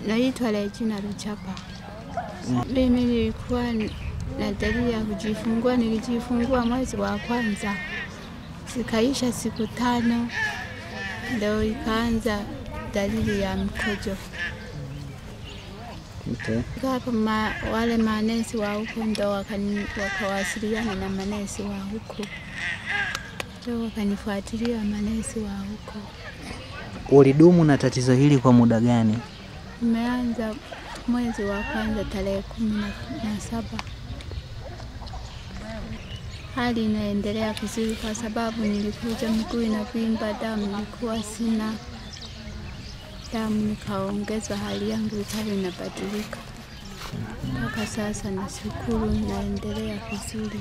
Naitwa Regina Ruchapa. Mimi nilikuwa na dalili ya kujifungua, nilijifungua mwezi wa kwanza, zikaisha siku tano, ndio ikaanza dalili ya mkojo. Okay. Hapo ma, wale manesi wa huko ndo wakani- wakawasiliana na manesi wa huko, ndo wakanifuatilia manesi wa huko. Ulidumu na tatizo hili kwa muda gani? Imeanza mwezi wa kwanza tarehe kumi na- na saba. Hali inaendelea vizuri kwa sababu nilikuja miguu inavimba, damu nilikuwa sina damu, nikaongezwa, hali yangu ikawa inabadilika. Mpaka sasa nashukuru, inaendelea vizuri.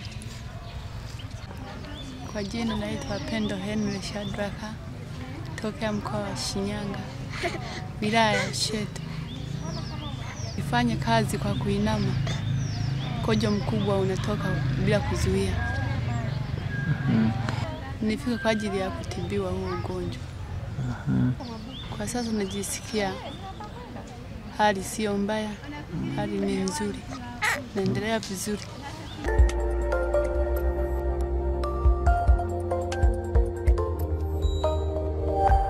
Kwa jina naitwa Pendo Henry Shadraka tokea mkoa wa Shinyanga, wilaya ya Ushetu. Nifanye kazi kwa kuinama, mkojo mkubwa unatoka bila kuzuia. Nifika kwa ajili ya kutibiwa huo ugonjwa. Kwa sasa najisikia hali sio mbaya, hali ni nzuri, naendelea vizuri.